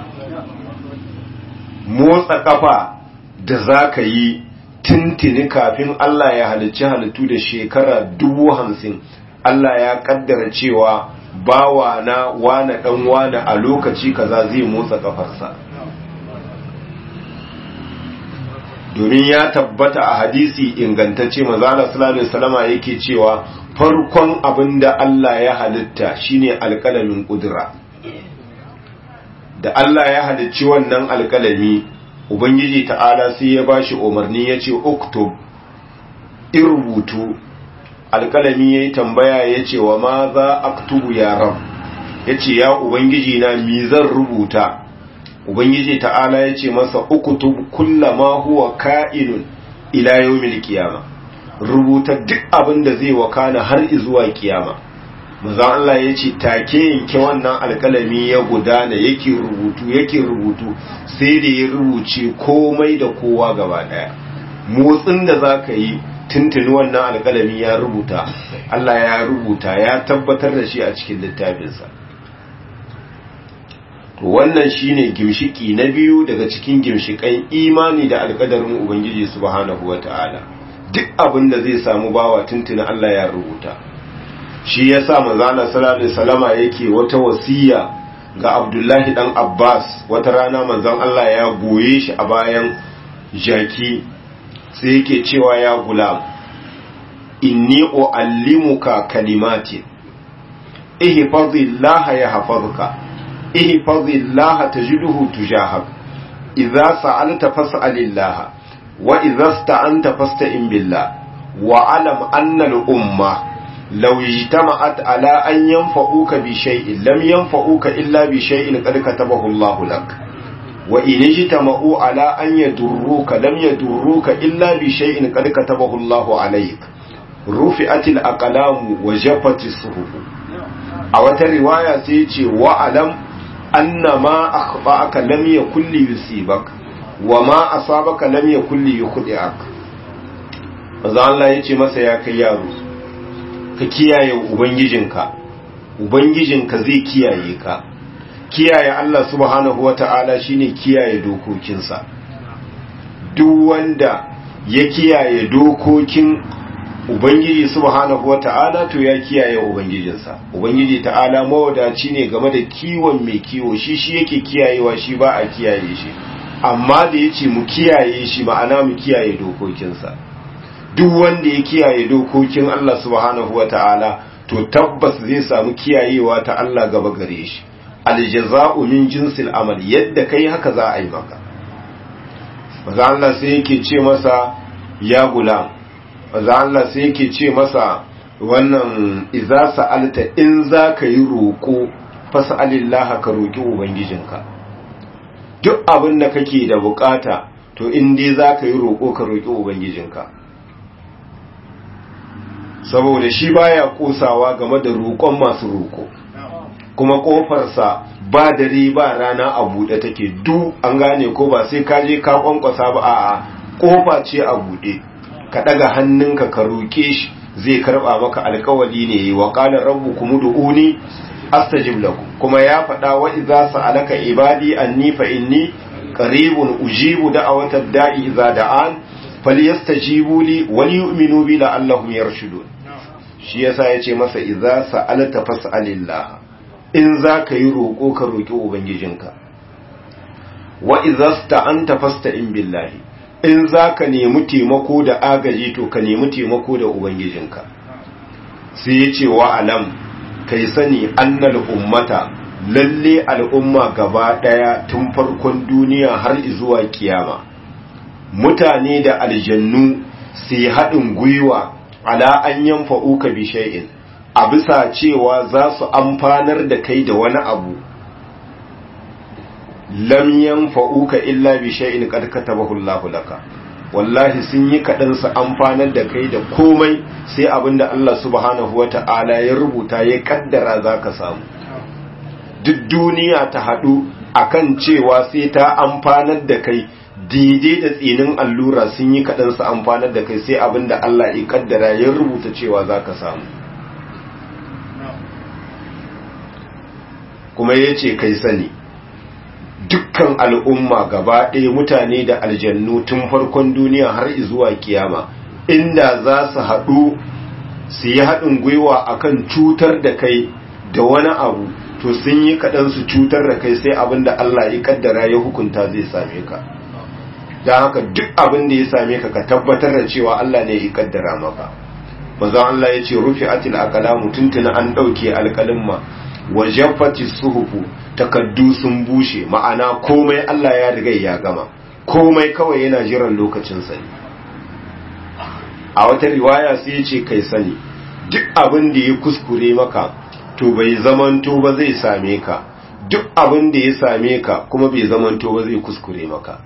motsa kafa da za ka yi tintini kafin Allah ya halicci halittu da shekara dubu hamsin Allah ya kaddara cewa bawa na wane dan wane a lokaci kaza zai motsa kafarsa domin ya tabbata a hadisi ingantacce mazala sallallahu salama yake cewa farkon abin da Allah ya halitta shine alƙalamin ƙudura da Allah ya halicci wannan alƙalami ubangiji ta'ala sai ya bashi umarni ya ce uktub in rubutu alƙalami ya yi tambaya ya ce wa ma za aktubu ya rab ya ce ya ubangiji na mi zan rubuta ubangiji ta'ala ya ce masa uktub kullama huwa ka'inun ila yawmil qiyama rubuta duk abin da zai wakana har zuwa kiyama manzon Allah ya ce take yanke wannan alkalami ya gudana yake rubutu yake rubutu sai da ya rubuce komai da kowa gaba daya motsin da za ka yi tuntuni wannan alkalami ya rubuta Allah ya rubuta ya tabbatar da shi a cikin littafinsa to wannan shine gimshiki na biyu daga cikin gimshikan imani da alkadarin ubangiji subhanahu wataala duk abin da zai samu bawa tuntuni Allah ya rubuta shi ya sa manzana sallallahu salama yake wata wasiya ga abdullahi dan abbas wata rana manzan Allah ya goye shi a bayan jaki sai yake cewa ya gulam inni uallimuka kalimati ihfazillaha yahfazuka ihfazillaha tajidhu tujahak idza sa'alta fas'alillah wa idza sta'anta fasta'in billah wa alam anna al-umma لو اجتمعت على أن ينفعوك بشيء لم ينفعوك إلا بشيء قد كتبه الله لك وإن اجتمعوا على أن يدروك لم يدروك إلا بشيء قد كتبه الله عليك رفعت الأقلام وجفت الصحف أو رواية سيتي وعلم أن ما أخطأك لم يكن ليصيبك وما أصابك لم يكن ليخطئك Maza Allah ya ce masa ya kai yaro, ka kiyaye ubangijinka ubangijinka zai kiyaye ka kiyaye Allah subhanahu wata'ala shine kiyaye dokokinsa duk wanda ya kiyaye dokokin ubangiji subhanahu wata'ala to ya kiyaye ubangijinsa ubangiji ta'ala mawadaci ne game da kiwon mai kiwo shi shi yake kiyayewa shi ba a kiyaye shi amma da yace mu kiyaye shi ma'ana mu kiyaye dokokinsa duk wanda ya kiyaye dokokin Allah subhanahu wata'ala to tabbas zai samu kiyayewa ta Allah gaba gare shi aljaza'u min jinsil amal yadda kai haka za a yi maka maza Allah sai yake ce masa ya gulam maza Allah sai yake ce masa wannan iza sa'alta in za ka yi roƙo fasa'alillah ka roƙi ubangijinka duk abin da kake da bukata to in dai za ka yi roƙo ka roƙi ubangijinka saboda shi baya kosawa game da roƙon masu roƙo kuma ƙofarsa ba dare ba rana a buɗe take du an gane ko ba sai ka je ka kwankwasa ba a'a ƙofa ce a buɗe ka ɗaga hannunka ka roƙe shi zai karɓa maka alƙawali ne wa qala rabbukum ud'uni astajib lakum kuma ya faɗa wa idza sa'alaka ibadi anni fa inni qaribun ujibu da'awatad da'i idza da'an falyastajibu li wal yu'minu bi la'allahum yarshudun shi yasa yace masa idza sa'alta fas'alillah in zaka yi roko ka roki ubangijinka wa idza sta'anta fasta'in billahi in zaka nemi taimako da agaji to ka nemi taimako da ubangijinka sai yace wa alam kai sani annal ummata lalle al'umma gaba daya tun farkon duniya har zuwa kiyama mutane da aljannu su yi haɗin gwiwa ala an yanfa'uka bi shay'in a bisa cewa za su amfanar da kai da wani abu lam yanfa'uka illa bi shay'in qad katabahu Allahu laka wallahi sun yi kaɗan su amfanar da kai da komai sai abinda Allah subhanahu wata'ala ya rubuta ya kaddara za ka samu duk duniya ta haɗu akan cewa sai ta amfanar da kai daidai da tsinin allura sun yi kaɗan su amfanar da kai sai abinda Allah ya kaddara ya rubuta cewa za ka samu kuma ya ce kai sani dukkan al'umma gaba ɗaya mutane da aljannu tun farkon duniya har zuwa kiyama inda za su haɗu su yi haɗin gwiwa akan cutar da kai da wani abu to sun yi kaɗan su cutar da kai sai abin da Allah ya kaddara ya hukunta zai same ka don haka duk abin da ya same ka ka tabbatar da cewa Allah ne ya kaddara maka manzon Allah ya ce rufi atil aqlamu tuntuna an ɗauke alƙalimma wa jaffati suhufu takaddu sun bushe ma'ana komai Allah ya riga ya gama komai kawai yana jiran lokacin sani a wata riwaya sai ya ce kai sani duk abin da ya kuskure maka to bai zamanto ba zai same ka duk abin da ya same ka kuma bai zamanto ba zai kuskure maka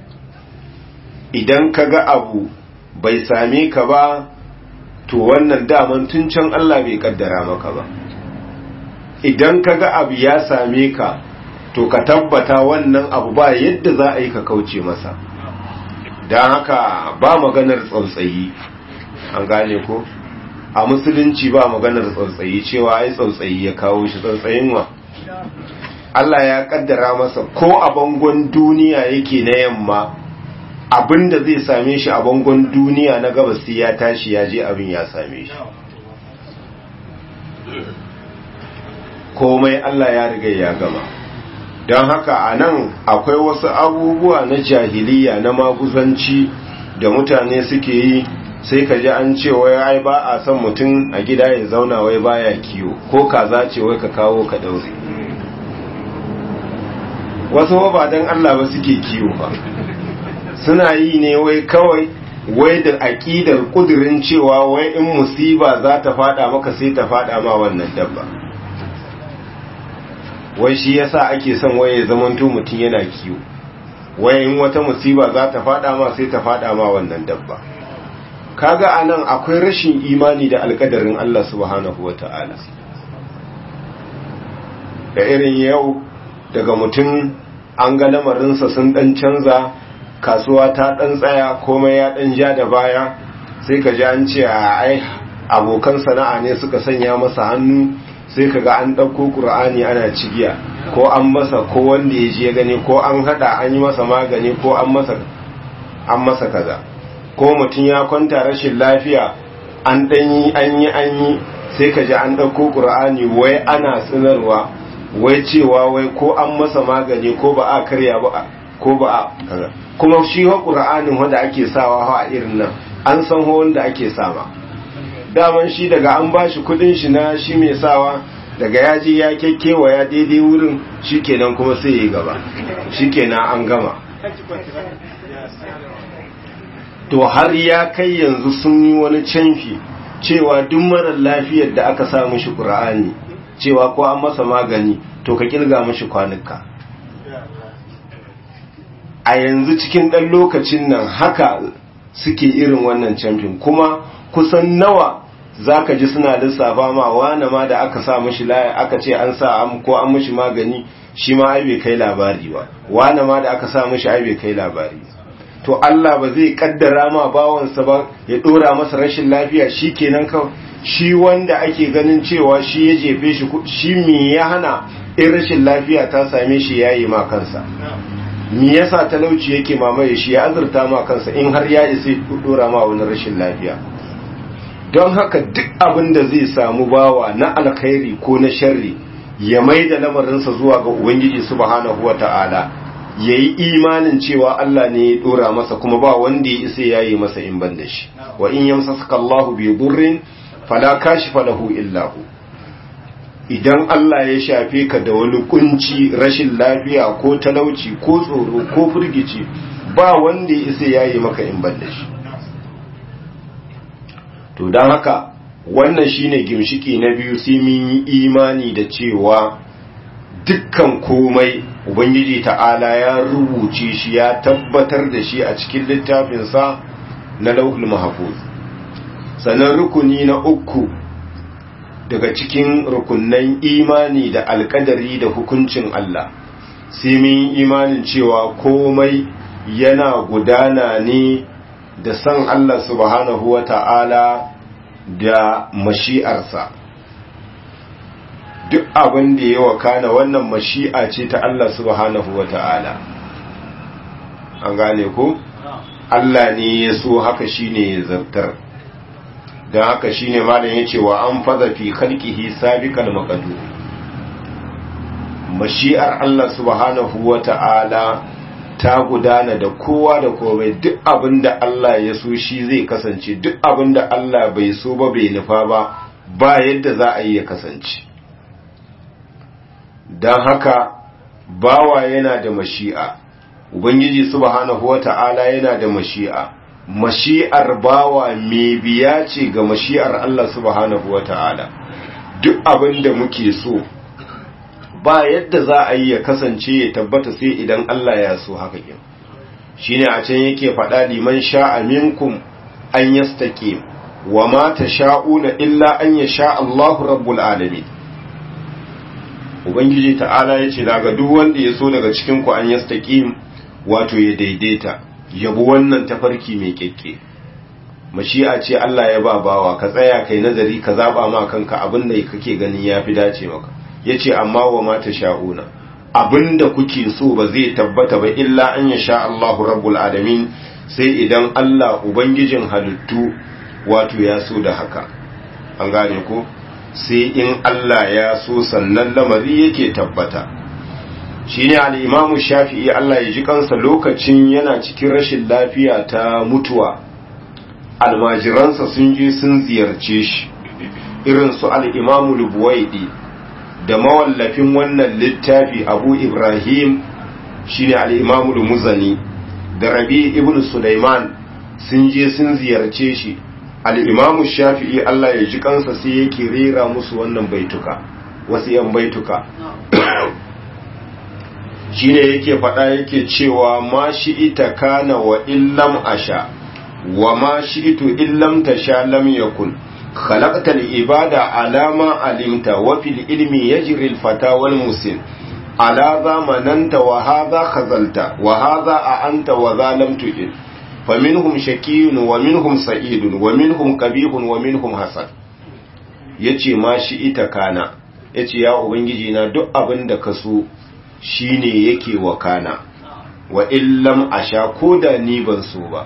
idan ka ga abu bai same ka ba to wannan daman tun can Allah bai kaddara maka ba idan ka ga abu ya same ka to ka tabbata wannan abu ba yadda za a yi ka kauce masa don haka ba maganar tsautsayi an gane ko a musulunci ba maganar tsautsayi cewa ai tsautsayi ya kawo shi tsautsayin wa Allah ya kaddara masa ko a bangon duniya yake na yamma abinda zai same shi a bangon duniya na gabas sai ya tashi ya je abin ya same shi komai Allah ya riga ya gama don haka a nan akwai wasu abubuwa na jahiliya na maguzanci da mutane suke yi sai ka ji an ce wai ai ba a son mutum a gida ya zauna wai baya kiwo ko kaza ce wai ka kawo ka daure wasu ba don Allah ba suke kiwo ba suna yi ne wai kawai wai da aƙidar ƙudurin cewa wai in musiba za ta fada maka sai ta fada ma wannan dabba wai shi yasa ake son wai ya zamanto mutum yana kiwo wai in wata musiba za ta fada ma sai ta fada ma wannan dabba kaga anan akwai rashin imani da alkadarin Allah subhanahu wata'ala da irin yau daga mutum an ga lamarinsa sun dan canza kasuwa ta dan tsaya komai ya dan ja da baya sai ka ji an ce ai abokan sana'a ne suka sanya masa hannu sai ka ga an ɗauko ƙur'ani ana cigiya ko an masa ko wanda ya je gani ko an haɗa an yi masa magani ko an masa an masa kaza ko mutum ya kwanta rashin lafiya an ɗanyi an yi an yi sai ka ji an ɗauko ƙur'ani wai ana tsinarwa wai cewa wai ko an masa magani ko ba a karya ba ko ba a kaza kuma shi wa ƙur'anin wanda ake sawa a irin nan an san wanda ake sama daman shi daga an ba shi kudin shi na shi mai sawa daga ya je ya kekkewa ya daidai wurin shi kenan kuma sai ya gaba shi kenan an gama to har ya kai yanzu sun yi wani canfi cewa duk marar lafiyar da aka sa mishi ƙura'ani cewa ko an masa magani to ka kirga mishi kwanuka a yanzu cikin ɗan lokacin nan haka suke irin wannan camfin kuma kusan nawa za ka ji suna lissafa ma wane ma da aka sa mishi laya aka ce an sa ko an mishi magani shi ma ai bai kai labari ba wane ma da aka sa mishi ai bai kai labari to Allah ba zai kaddara ma bawansa ba ya dora masa rashin lafiya shi kenan kawai shi wanda ake ganin cewa shi ya jefe shi shi me ya hana in rashin lafiya ta same shi yayi ma kansa me yasa talauci yake mamaye shi ya azurta ma kansa in har ya isa dora ma wani rashin lafiya don haka duk abin da zai samu bawa na alkhairi ko na sharri ya mai da lamarinsa zuwa ga ubangiji subhanahu wata'ala ya yi imanin cewa Allah ne ya dora masa kuma ba wanda ya isa ya yi masa in ban da shi wa in yamsaka Allahu bi durrin fala kashifa lahu illa hu idan Allah ya shafe ka da wani kunci rashin lafiya ko talauci ko tsoro ko firgici ba wanda ya isa ya yi maka in ban da shi to don haka wannan shine gimshiki na biyu sai mun yi imani da cewa dukkan komai ubangiji ta'ala ya rubuce shi ya tabbatar da shi a cikin littafinsa na lauhul mahfuz sannan rukuni na uku daga cikin rukunnan imani da alkadari da hukuncin Allah sai mun imanin cewa komai yana gudana ne da san Allah subhanahu wa ta'ala da mashi'arsa duk abin da ya wakana wannan mashi'a ce ta Allah subhanahu wa ta'ala an gane ko? Allah ne ya so haka shine ya zartar don haka shine malam ya ce wa an faza fi khalqihi sabiqal maqdur mashi'ar Allah subhanahu wa ta'ala ta gudana da kowa da komai duk abin da Allah ya so shi zai kasance duk abin da Allah bai so ba bai nufa ba ba yadda za a yi ya kasance don haka bawa yana da mashi'a ubangiji subhanahu wata'ala yana da mashi'a mashi'ar bawa mai biya ce ga mashi'ar Allah subhanahu wata'ala duk abin da muke so ba yadda za a yi ya kasance ya tabbata sai idan Allah ya so haka kin shine a can yake faɗa liman sha'a minkum an yastaqim wa ma tasha'una illa an yasha Allahu rabbul alamin ubangiji ta'ala yace daga duk wanda ya so daga cikin ku an yastaqim wato ya daidaita yabi wannan tafarki mai kekke mashi'a ce Allah ya ba bawa ka tsaya kai nazari ka zaba ma kanka abin da kake ganin yafi dace maka ya ce amma wa mata sha'una abinda kuke so ba zai tabbata ba illa an ya sha Allahu rabbul alamin sai idan Allah ubangijin halittu wato ya so da haka an gane ko sai in Allah ya so sannan lamari yake tabbata shine al-imamu shafi'i Allah ya ji kansa lokacin yana cikin rashin lafiya ta mutuwa almajiransa sun je sun ziyarce shi irin su al-imamu lubuwaidi da mawallafin wannan littafi abu ibrahim shine al'imamul muzani da rabi ibn sulaiman sun je sun ziyarce shi al'imamu shafi'i Allah ya ji kansa sai yake rera musu wannan baituka wasu yan baituka shine yake faɗa yake cewa ma shi ita kana wa illam asha wa ma shi ito illam tasha lam yakun خلقت العبادة على ما علمت وفي العلم يجري الفتى والمسن على ذا مننت وهذا خذلت وهذا أعنت وذا لم تجد فمنهم شكي ومنهم سعيد ومنهم قبيح ومنهم حسن yace ma shi ita kana yace ya ubangiji na duk abin da ka so shine yake wa kana wa illam asha ko da ni ban so ba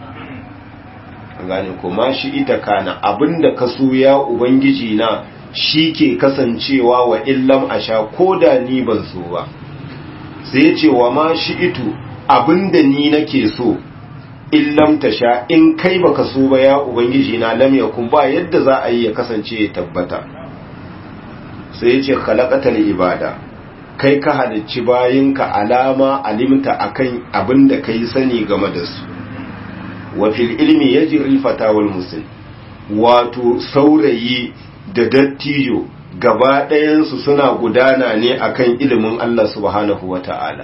gane ko ma shi ita kana abinda ka so ya ubangiji na shi ke kasancewa wa illam asha ko da ni ban so ba sai ce wa ma shi itu abinda ni nake so illam tasha in kai baka so ba ya ubangiji na lam yakun ba yadda za a yi ya kasance ya tabbata sai ce khalaqatal ibada kai ka halicci bayinka alama alimta akan abin da kai sani game da su wa fil ilmi yajri fatawal muslim wato saurayi da dattijo gaba ɗayansu suna gudana ne akan ilimin Allah subhanahu wata'ala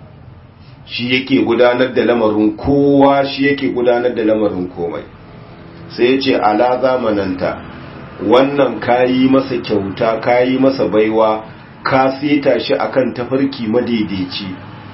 shi yake gudanar da lamarin kowa shi yake gudanar da lamarin komai sai ya ce ala zamananta wannan kayi masa kyauta kayi masa baiwa ka seta shi akan tafarki madaidaici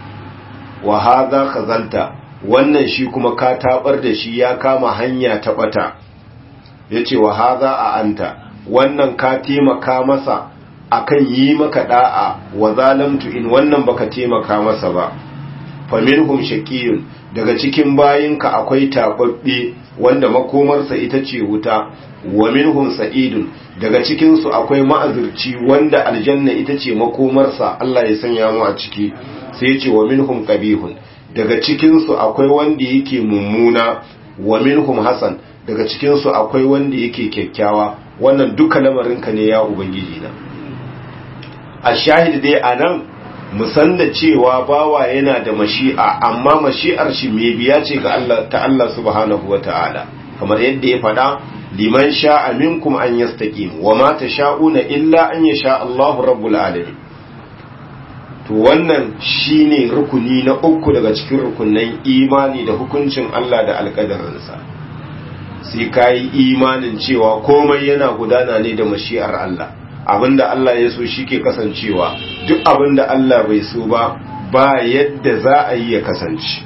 wa haza khazalta wannan shi kuma ka tabar da shi ya kama hanya ta bata yace wa haza a anta wannan ka taimaka masa akan yi maka da'a wa zalamtu in wannan baka taimaka masa ba faminhum shaqiyun daga cikin bayinka akwai tababbe wanda makomarsa ita ce wuta wa minhum sa'idun daga cikin su akwai ma'azirci wanda aljanna ita ce makomarsa Allah ya sanya mu a ciki sai ya ce wa minhum qabihun daga cikin su akwai wanda yake mummuna wa minhum hasan daga cikin su akwai wanda yake kyakkyawa wannan duka lamarinka ne ya ubangiji na a shahid dai anan musan da cewa bawa yana da mashi'a amma mashi'ar shi mai biya ce ga Allah ta Allah subhanahu wata'ala kamar yadda ya faɗa liman sha'a minkum an yastaqim wa ma tasha'una illa an yasha Allahu rabbul alamin to wannan shine rukuni na uku daga cikin rukunan imani da hukuncin Allah da alƙadarinsa sai kai imanin cewa komai yana gudana ne da mashi'ar Allah abinda Allah ya so shi ke kasancewa duk abinda Allah bai so ba ba yadda za a yi ya kasance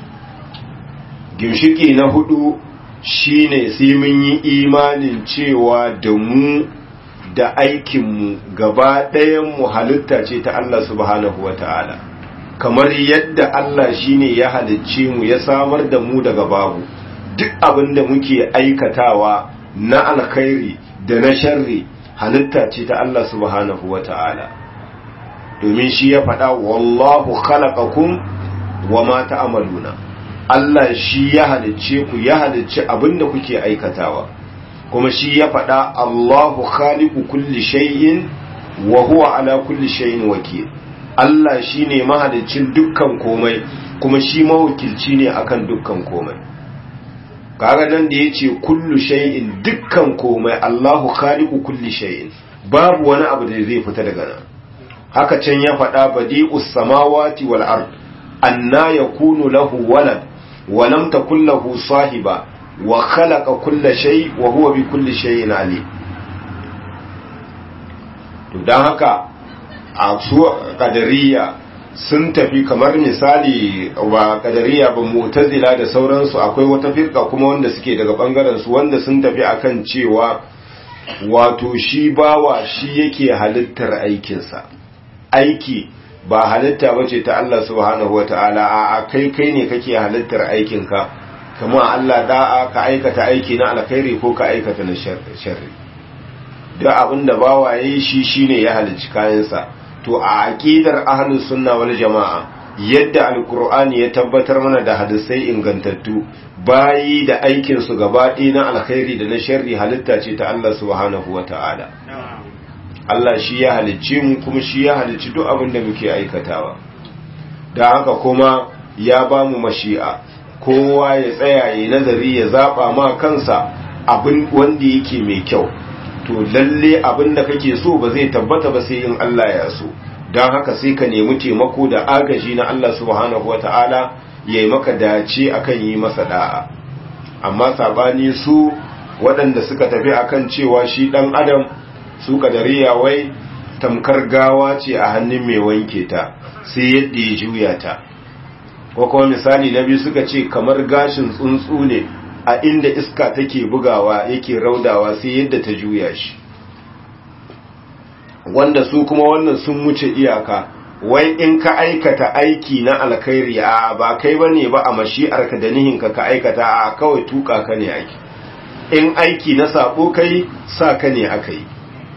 gimshiki na hudu shine sai mun yi imanin cewa da mu da aikinmu gaba mu halitta ce ta Allah subhanahu wata'ala kamar yadda Allah shine ya halicce mu ya samar da mu daga babu duk abinda muke aikatawa na alkhairi da na sharri halitta ce ta Allah subhanahu wa ta'ala domin shi ya faɗa wallahu khalaqakum wa ma ta'maluna Allah shi ya halicce ku ya halicce abinda kuke aikatawa kuma shi ya faɗa Allahu khaliqu kulli shay'in wa huwa ala kulli shay'in wakil Allah shine mahaliccin dukkan komai kuma shi mawakilci ne akan dukkan komai kaga nan da yace kullu shay'in dukkan komai Allahu khaliqu kulli shay'in babu wani abu da zai fita daga nan haka can ya faɗa badi'us samawati wal ard anna yakunu lahu walad wa lam takul lahu sahiba wa khalaqa kulla shay wa huwa bi kulli shay'in alim to dan haka a su qadariyya sun tafi kamar misali ba kadariya ba mu'tazila da sauransu akwai wata firka kuma wanda suke daga bangaren su wanda sun tafi akan cewa wato shi bawa shi yake halittar aikinsa aiki ba halitta bace ta Allah subhanahu wataala a kai kai ne kake halittar aikinka kama Allah da'a ka aikata aiki na alkhairi ko ka aikata na sharri duk abinda bawa yayi shi shine ya halicci kayansa to a aqidar ahlus sunna wal jamaa yadda alqur'ani ya tabbatar mana da hadisai ingantattu bayi da aikin su gabaɗaya na alkhairi da na sharri halitta ce ta Allah subhanahu wataala Allah shi ya halicce mu kuma shi ya halicci duk abin da muke aikatawa da haka kuma ya ba mu mashi'a kowa ya tsaya ya nazari ya zaba ma kansa abin wanda yake mai kyau to lalle abin da kake so ba zai tabbata ba sai in Allah ya so don haka sai ka nemi taimako da agaji na Allah subhanahu wata'ala ya yi maka dace akan yi masa da'a amma sabani su waɗanda suka tafi akan cewa shi ɗan adam su kadariya wai tamkar gawa ce a hannun mai wanke ta sai yadda ya juya ta ko kuma misali na biyu suka ce kamar gashin tsuntsu ne a inda iska take bugawa yake raudawa sai yadda ta juya shi wanda su kuma wannan sun wuce iyaka wai in ka aikata aiki na alkhairi a ba kai bane ba a mashi'arka da nihinka ka aikata a kawai tuka ka ne aiki in aiki na sabo kai sa ka ne aka yi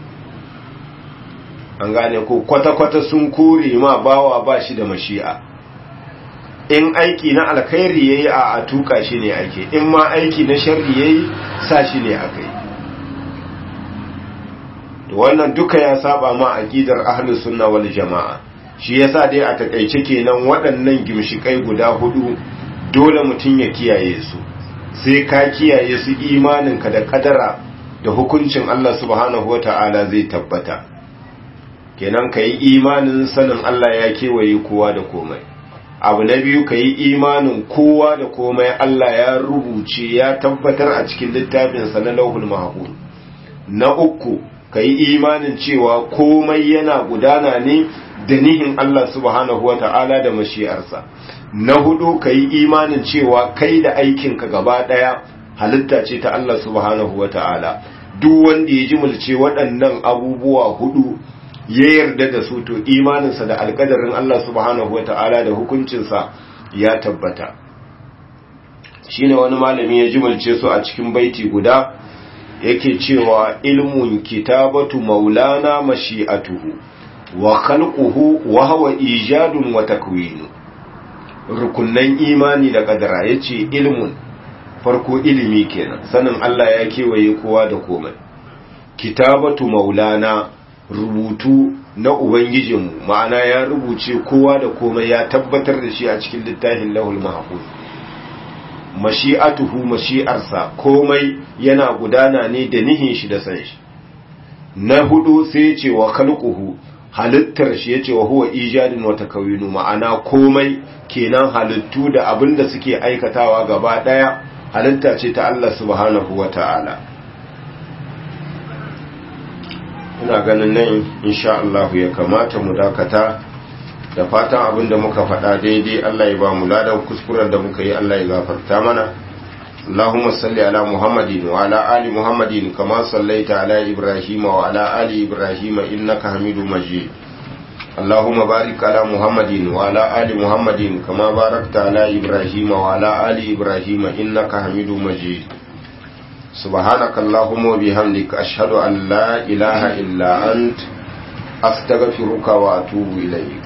an gane ko kwata-kwata sun kore ma bawa ba shi da mashi'a in aiki na alkhairi yayi a a tuka shi ne ake in ma aiki na sharri yayi sa shi ne aka yi to wannan duka ya saba ma aqidar ahlus sunna wal jamaa shi yasa dai a takaice kenan waɗannan gimshikai guda hudu dole mutum ya kiyaye su sai ka kiyaye su imaninka da kadara da hukuncin Allah subhanahu wata'ala zai tabbata kenan ka yi imanin sanin Allah ya kewaye kowa da komai abu na biyu ka yi imanin kowa da komai Allah ya rubuce ya tabbatar a cikin littafinsa na lauhul mahfuz na uku ka yi imanin cewa komai yana gudana ne da nihin Allah subhanahu wata'ala da mashi'arsa na hudu ka yi imanin cewa kai da aikinka gaba daya halitta ce ta Allah subhanahu wata'ala duk wanda ya ji mulce waɗannan abubuwa hudu ya yarda da su to imaninsa da alkadarin Allah subhanahu wata'ala da hukuncinsa ya tabbata shine wani malami ya ji mulce su a cikin baiti guda yake cewa ilmun kitabatu maulana mashi'atuhu wa khalquhu wa huwa ijadun wa takwinu rukunnan imani da kadara yace ilmun farko ilimi kenan sanin Allah ya kewaye kowa da komai kitabatu maulana rubutu na ubangijinmu ma'ana ya rubuce kowa da komai ya tabbatar da shi a cikin littafin lahul mahfuz mashi'atuhu mashi'arsa komai yana gudana ne da nihin shi da san shi na hudu sai ya ce wa khalquhu halittar shi ya ce wa huwa ijadin wa takawinu ma'ana komai kenan halittu da abin da suke aikatawa gaba daya halitta ce ta Allah subhanahu wa ta'ala ina ganin nan insha Allah ya kamata mu dakata da fatan abin da muka faɗa daidai Allah ya ba mu ladan kuskuren da muka yi Allah ya gafarta mana اللهم صل على محمد وعلى آل محمد كما صليت على إبراهيم وعلى آل إبراهيم إنك حميد مجيد اللهم بارك على محمد وعلى آل محمد كما باركت على إبراهيم وعلى آل إبراهيم إنك حميد مجيد سبحانك اللهم وبحمدك أشهد أن لا إله إلا أنت أستغفرك وأتوب إليك